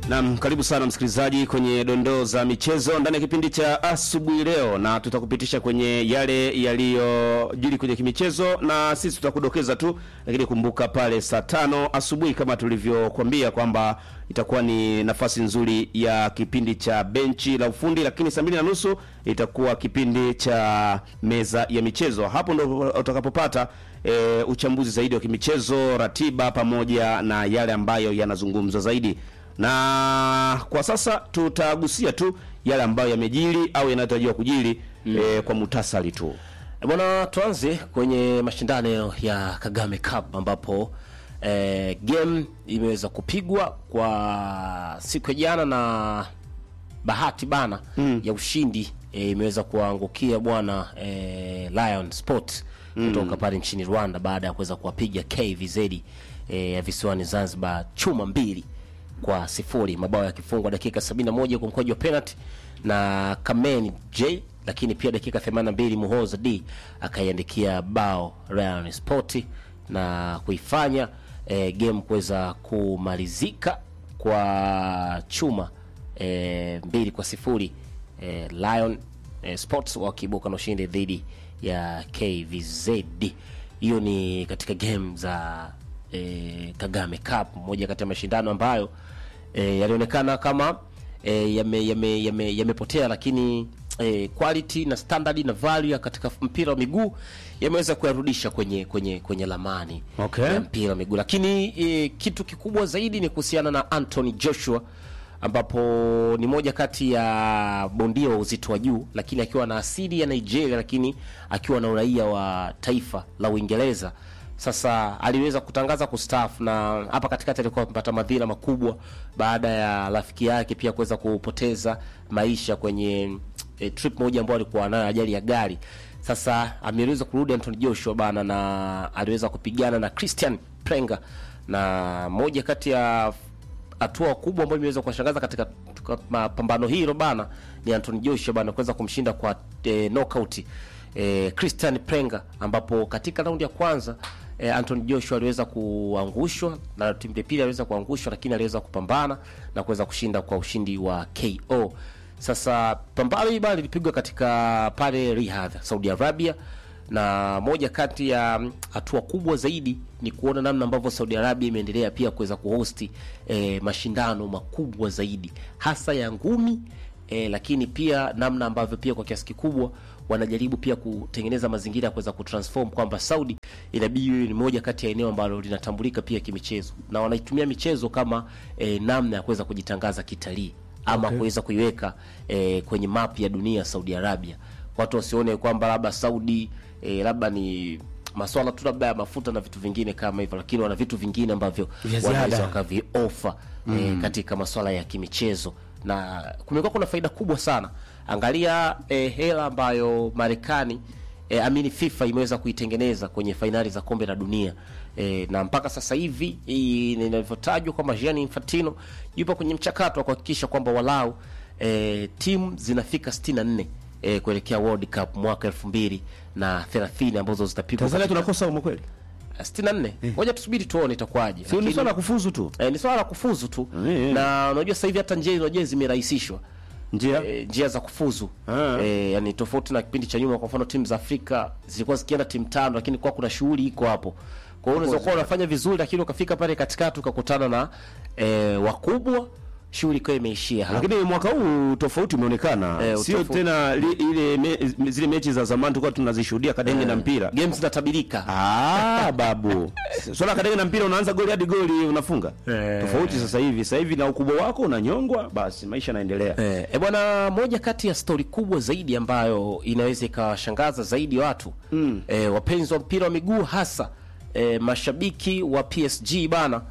Naam, karibu sana msikilizaji kwenye dondoo za michezo ndani ya kipindi cha asubuhi leo, na tutakupitisha kwenye yale yaliyojiri kwenye kimichezo, na sisi tutakudokeza tu, lakini kumbuka pale saa tano asubuhi kama tulivyokuambia kwamba itakuwa ni nafasi nzuri ya kipindi cha benchi la ufundi, lakini saa mbili na nusu itakuwa kipindi cha meza ya michezo. Hapo ndo utakapopata e, uchambuzi zaidi wa kimichezo, ratiba pamoja na yale ambayo yanazungumzwa zaidi na kwa sasa tutagusia tu yale ambayo yamejiri au yanayotarajiwa kujiri mm. e, kwa mutasari tu E Bwana, tuanze kwenye mashindano ya Kagame Cup ambapo eh, game imeweza kupigwa kwa siku ya jana na bahati bana mm. ya ushindi eh, imeweza kuangukia bwana eh, Lion Sport kutoka pale nchini Rwanda baada ya kuweza kuwapiga KVZ eh, ya visiwani Zanzibar chuma mbili kwa sifuri, mabao yakifungwa dakika 71 kwa mkwaju wa penalty na Kameni J, lakini pia dakika 82 Muhoza D akaiandikia bao Lion Sport na kuifanya eh, game kuweza kumalizika kwa chuma eh, mbili kwa sifuri eh, Lion eh, Sports wakiibuka na ushindi dhidi ya KVZ. Hiyo ni katika game za eh, Kagame Cup, moja kati ya mashindano ambayo eh, yalionekana kama eh, yame- yame- yame- yamepotea lakini eh, quality na standard na value ya katika mpira wa miguu yameweza kuyarudisha kwenye kwenye kwenye lamani Okay. ya mpira wa miguu, lakini eh, kitu kikubwa zaidi ni kuhusiana na Anthony Joshua ambapo ni moja kati ya bondia wa uzito wa juu, lakini akiwa na asili ya Nigeria, lakini akiwa na uraia wa taifa la Uingereza. Sasa aliweza kutangaza kustaafu, na hapa katikati alikuwa amepata madhira makubwa baada ya rafiki yake pia kuweza kupoteza maisha kwenye e, trip moja ambayo alikuwa nayo, ajali ya gari. Sasa ameweza kurudi Anthony Joshua bana, na aliweza kupigana na Christian Prenga, na moja kati ya hatua kubwa ambayo imeweza kuwashangaza katika katika mapambano hilo bana ni Anthony Joshua bana kuweza kumshinda kwa e, knockout e, Christian Prenga, ambapo katika raundi ya kwanza e, Anthony Joshua aliweza kuangushwa na timu ya pili aliweza kuangushwa, lakini aliweza kupambana na kuweza kushinda kwa ushindi wa KO. Sasa pambano hili bana lilipigwa katika pale Riyadh, Saudi Arabia na moja kati ya mm, hatua kubwa zaidi ni kuona namna ambavyo Saudi Arabia imeendelea pia kuweza kuhosti eh, mashindano makubwa zaidi hasa ya ngumi eh, lakini pia namna ambavyo pia kwa kiasi kikubwa wanajaribu pia kutengeneza mazingira ya kuweza kutransform kwamba Saudi inabidi iwe ni moja kati ya eneo ambalo linatambulika pia kimichezo na wanaitumia michezo kama eh, namna ya kuweza kujitangaza kitalii ama kuweza kuiweka eh, kwenye map ya dunia Saudi Arabia watu wasione kwamba labda Saudi eh, labda ni maswala tu labda ya mafuta na vitu vingine kama hivyo, lakini wana vitu vingine ambavyo Vya ziada. wanaweza wakaviofa eh, katika maswala ya kimichezo, na kumekuwa kuna faida kubwa sana. Angalia eh, hela ambayo Marekani eh, amini FIFA imeweza kuitengeneza kwenye fainali za kombe la dunia eh, na mpaka sasa hivi hii inavyotajwa kwamba Gianni Infantino yupo kwenye mchakato wa kuhakikisha kwamba walau eh, timu zinafika 64 eh, kuelekea World Cup mwaka elfu mbili na thelathini ambazo zitapigwa Tanzania katika- tunakosa umo kweli 64 ngoja tusubiri tuone itakuwaje sio ni Lakini- swala la kufuzu tu eh, ni swala la kufuzu tu Eh. na unajua sasa hivi hata njia unajua zimerahisishwa njia eh, njia za kufuzu Ah. eh, yani tofauti na kipindi cha nyuma. Kwa mfano timu za Afrika zilikuwa zikienda timu tano, lakini kwa kuna shughuli iko hapo. Kwa hiyo unaweza kuwa unafanya vizuri, lakini ukafika pale katikati ukakutana na eh, wakubwa, shughuli ikawa imeishia hapo. lakini mwaka huu tofauti umeonekana Eh, sio utofauti. tena li, ile me, zile mechi za zamani tulikuwa tunazishuhudia kadenge na mpira Games zinatabirika Ah, babu swala kadenge na mpira unaanza goli hadi goli unafunga Eh. tofauti sasa hivi sasa hivi na ukubwa wako unanyongwa basi maisha yanaendelea Eh, e bwana, moja kati ya stori kubwa zaidi ambayo inaweza ikawashangaza zaidi watu mm. eh, wapenzi wa mpira wa miguu hasa eh, mashabiki wa PSG bana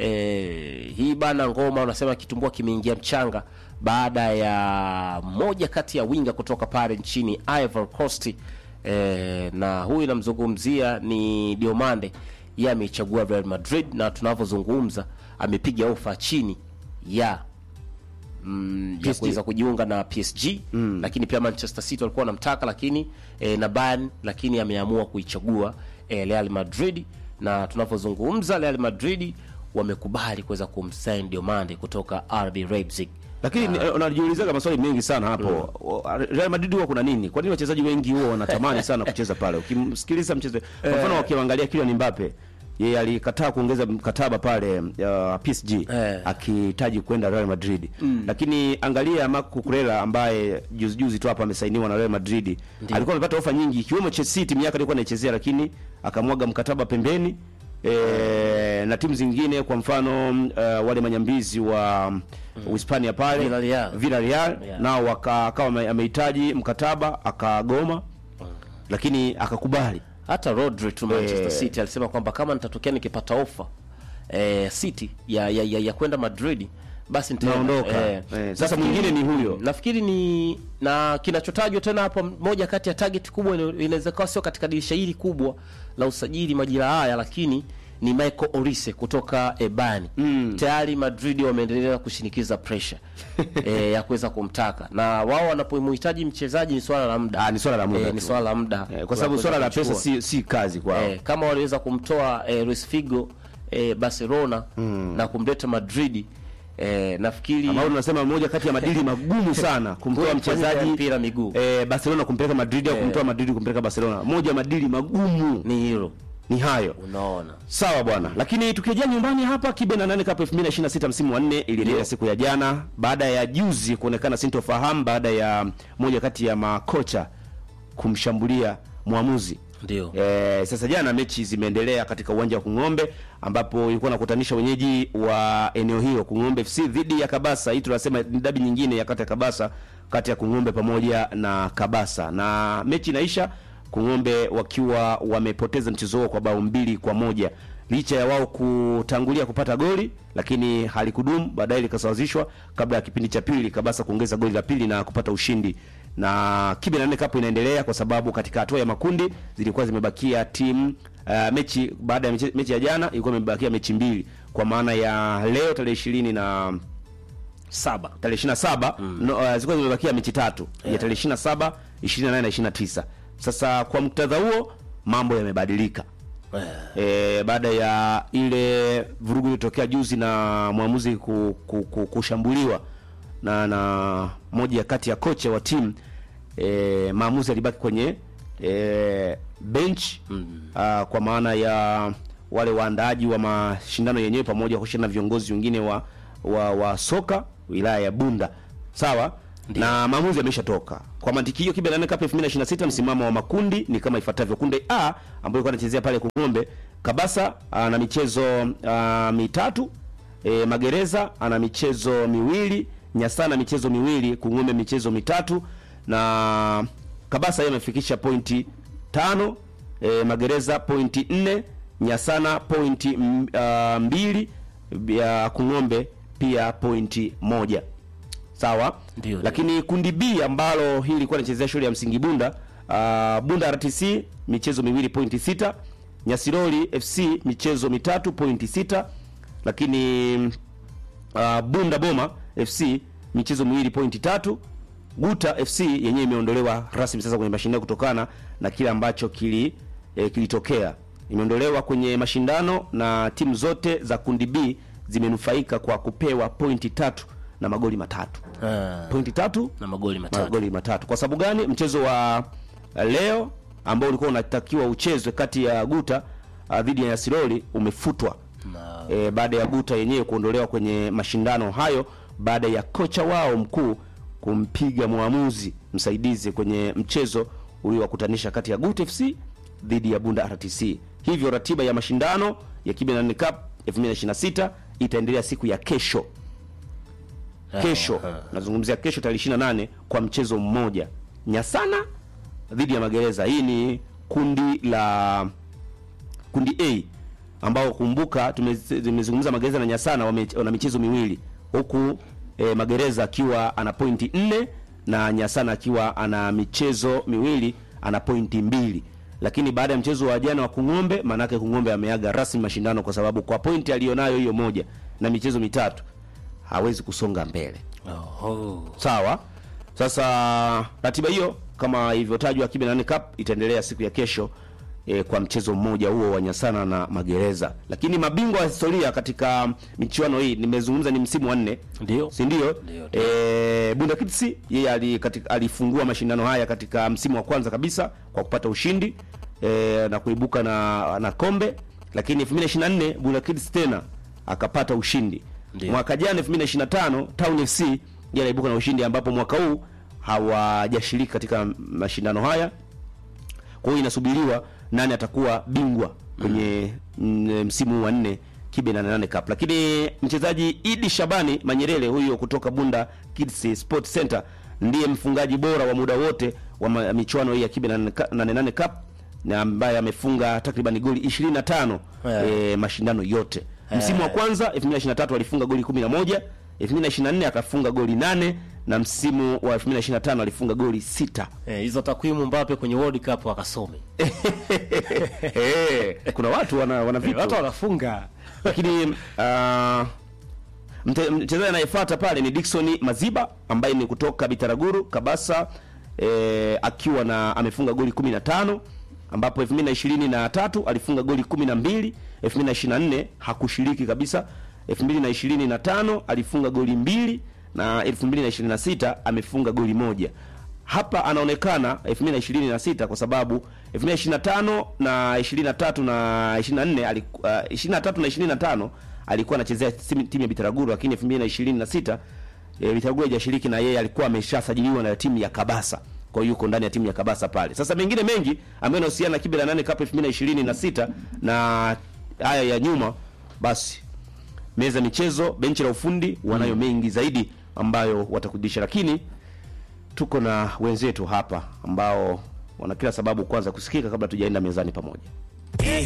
eh, hii bana ngoma unasema kitumbua kimeingia mchanga baada ya moja kati ya winga kutoka pale nchini Ivory Coast eh, na huyu namzungumzia ni Diomande yeye ameichagua Real Madrid na tunavyozungumza amepiga ofa chini ya mm, ya PSG. kuweza kujiunga na PSG mm. lakini pia Manchester City walikuwa wanamtaka lakini eh, na Bayern lakini ameamua kuichagua eh, Real Madrid na tunavyozungumza Real Madrid wamekubali kuweza kumsign Diomande kutoka RB Leipzig. lakini ni- unajiulizaga maswali mengi sana hapo Real Madrid huwa kuna nini kwa nini wachezaji wengi huwa wanatamani sana kucheza pale ukimsikiliza mchezo kwa mfano wakiangalia Kylian Mbappe yeye alikataa kuongeza mkataba pale uh, PSG Eh. akihitaji kwenda Real Madrid lakini angalia Marc Cucurella ambaye juzi juzi tu hapa amesainiwa na Real Madrid alikuwa amepata ofa nyingi ikiwemo Chelsea timu yake alikuwa anaichezea lakini akamwaga mkataba pembeni e, na timu zingine kwa mfano uh, wale manyambizi wa Uhispania pale Villarreal. Villarreal Yeah. nao waka- akawa ame- amehitaji mkataba akagoma lakini akakubali Hata Rodri tu Manchester Eh. City alisema kwamba kama nitatokea nikipata ofa eh, City ya ya, ya, ya kwenda Madrid basi nitaenda. Naondoka. Eh, sasa nafikiri- mwingine ni huyo. Nafikiri ni na kinachotajwa tena hapo, moja kati ya target kubwa ina- inaweza kuwa sio katika dirisha hili kubwa la usajili majira haya, lakini ni Michael Olise kutoka Ebani. Tayari Madrid wameendelea kushinikiza pressure eh, ya kuweza kumtaka, na wao wanapomhitaji mchezaji ni swala la muda Ah, ni swala la muda eh, ni tu. swala la muda eh, kwa sababu wa swala la kuweza pesa kumchukua. si, si kazi kwao Eh, kama waliweza kumtoa eh, Luis Figo eh, Barcelona na kumleta Madrid eh, nafikiri ambao tunasema moja kati ya madili magumu sana kumtoa Kufanya mchezaji mpira miguu. eh, Barcelona kumpeleka Madrid au kumtoa Madrid kumpeleka Barcelona. Moja ya madili magumu ni hilo ni hayo. unaona. Sawa bwana, lakini tukirejea nyumbani hapa, kibe na nane Cup 2026 msimu wa nne iliendelea siku ya jana baada ya juzi kuonekana sintofahamu baada ya moja kati ya makocha kumshambulia mwamuzi. Ndio. E, sasa jana mechi zimeendelea katika uwanja wa Kung'ombe ambapo ilikuwa nakutanisha wenyeji wa eneo hilo Kung'ombe FC dhidi ya Kabasa. Hii tunasema ni dabi nyingine ya kati ya Kabasa kati ya Kung'ombe pamoja na Kabasa, na mechi inaisha Kung'ombe wakiwa wamepoteza mchezo huo kwa bao mbili kwa moja licha ya wao kutangulia kupata goli, lakini halikudumu, baadaye likasawazishwa kabla ya kipindi cha pili Kabasa kuongeza goli la pili na kupata ushindi na kibe na nne kapu inaendelea kwa sababu katika hatua ya makundi zilikuwa zimebakia timu uh, mechi baada ya mechi, mechi ya jana ilikuwa imebakia mechi mbili kwa maana ya leo tarehe ishirini na Saba. tarehe ishirini na saba no, uh, zilikuwa zimebakia mechi tatu ya tarehe ishirini na saba ishirini na nane na ishirini na tisa Sasa kwa muktadha huo mambo yamebadilika e, baada ya ile vurugu iliyotokea juzi na mwamuzi ku, ku, ku, kushambuliwa na na moja kati ya kocha wa timu e, maamuzi alibaki kwenye e, bench ah, kwa maana ya wale waandaaji wa mashindano yenyewe pamoja kushirikiana na viongozi wengine wa, wa wa soka wilaya ya Bunda sawa na maamuzi yameshatoka. Kwa mantiki hiyo, Kibe na Nane Cup 2026 msimamo wa makundi ni kama ifuatavyo: kundi A ambayo ilikuwa anachezea pale Kung'ombe, Kabasa ana michezo ah, mitatu e, Magereza ana michezo miwili, Nyasana michezo miwili, Kung'ombe michezo mitatu na Kabasa yeye amefikisha pointi tano, e, Magereza pointi nne, Nyasana pointi mm, ah, mbili, ya Kung'ombe pia pointi moja sawa Ndio, lakini kundi B ambalo hii ilikuwa inachezea shule ya msingi Bunda uh, Bunda RTC michezo miwili pointi sita Nyasiroli FC michezo mitatu pointi sita lakini uh, Bunda Boma FC michezo miwili pointi tatu Guta FC yenyewe imeondolewa rasmi sasa kwenye mashindano kutokana na kile ambacho kili eh, kilitokea. Imeondolewa kwenye mashindano na timu zote za kundi B zimenufaika kwa kupewa pointi tatu na magoli matatu. Ah, Pointi tatu na magoli matatu. magoli matatu. Kwa sababu gani? Mchezo wa uh, leo ambao ulikuwa unatakiwa uchezwe kati ya Guta uh, dhidi ya Nyasiroli umefutwa Na- e, baada ya Guta yenyewe kuondolewa kwenye mashindano hayo baada ya kocha wao mkuu kumpiga mwamuzi msaidizi kwenye mchezo uliowakutanisha kati ya Guta FC dhidi ya Bunda RTC. Hivyo ratiba ya mashindano ya Kibe na Nane Cup 2026 itaendelea siku ya kesho kesho nazungumzia kesho tarehe 28 kwa mchezo mmoja Nyasana dhidi ya Magereza. Hii ni kundi la kundi A ambao kumbuka tume- tumezungumza Magereza na Nyasana wame- wana michezo miwili huku e, Magereza akiwa ana pointi nne na Nyasana akiwa ana michezo miwili ana pointi mbili lakini baada ya mchezo wa jana wa Kung'ombe, maanake Kung'ombe ameaga rasmi mashindano kwa sababu kwa pointi aliyonayo hiyo moja na michezo mitatu hawezi kusonga mbele. Oho. Sawa. Sasa ratiba hiyo kama ilivyotajwa Kibe na Nane Cup itaendelea siku ya kesho e, kwa mchezo mmoja huo wa Nyasana na Magereza. Lakini mabingwa wa historia katika michuano hii nimezungumza ni msimu wa nne Ndio. si ndio? Ndio, Eh, Bunda Kids yeye ali, katika, alifungua mashindano haya katika msimu wa kwanza kabisa kwa kupata ushindi eh, na kuibuka na na kombe, lakini 2024 Bunda Kids tena akapata ushindi. Ndio. Mwaka jana 2025 Town FC yeye aliibuka na ushindi ambapo mwaka huu hawajashiriki katika mashindano haya. Kwa hiyo inasubiriwa nani atakuwa bingwa kwenye mm, msimu wa nne Kibe 88 Cup. Lakini mchezaji Idi Shabani Manyerere huyo kutoka Bunda Kids Sport Center ndiye mfungaji bora wa muda wote wa ma- michuano hii ya Kibe 88 Cup na ambaye amefunga takriban goli 25 Yeah. eh, mashindano yote. Msimu wa kwanza 2023 alifunga goli 11, 2024 akafunga goli 8 na msimu wa 2025 alifunga goli 6. Eh, hizo takwimu Mbappe kwenye World Cup wakasome. Eh, kuna watu wana wana Eh, vitu. Watu wanafunga. lakini uh, mte- mchezaji anayefuata pale ni Dickson Maziba ambaye ni kutoka Bitaraguru Kabasa eh, akiwa na amefunga goli 15 ambapo 2023 alifunga goli 12, 2024 hakushiriki kabisa, 2025 alifunga goli mbili na 2026 amefunga goli moja. Hapa anaonekana 2026 kwa sababu 2025 na 23 na 24 aliku- uh, 23 na 25 alikuwa anachezea timu timu ya Bitaraguru, lakini 2026 e, Bitaraguru hajashiriki na yeye alikuwa ameshasajiliwa na timu ya Kabasa. Kwa hiyo yuko ndani ya timu ya Kabasa pale. Sasa mengine mengi ambayo yanahusiana na Kibe la 8 Cup 2026 na haya ya nyuma, basi meza ya michezo, benchi la ufundi wanayo mengi zaidi ambayo watakudisha, lakini tuko na wenzetu hapa ambao wana kila sababu kwanza kusikika kabla tujaenda mezani pamoja.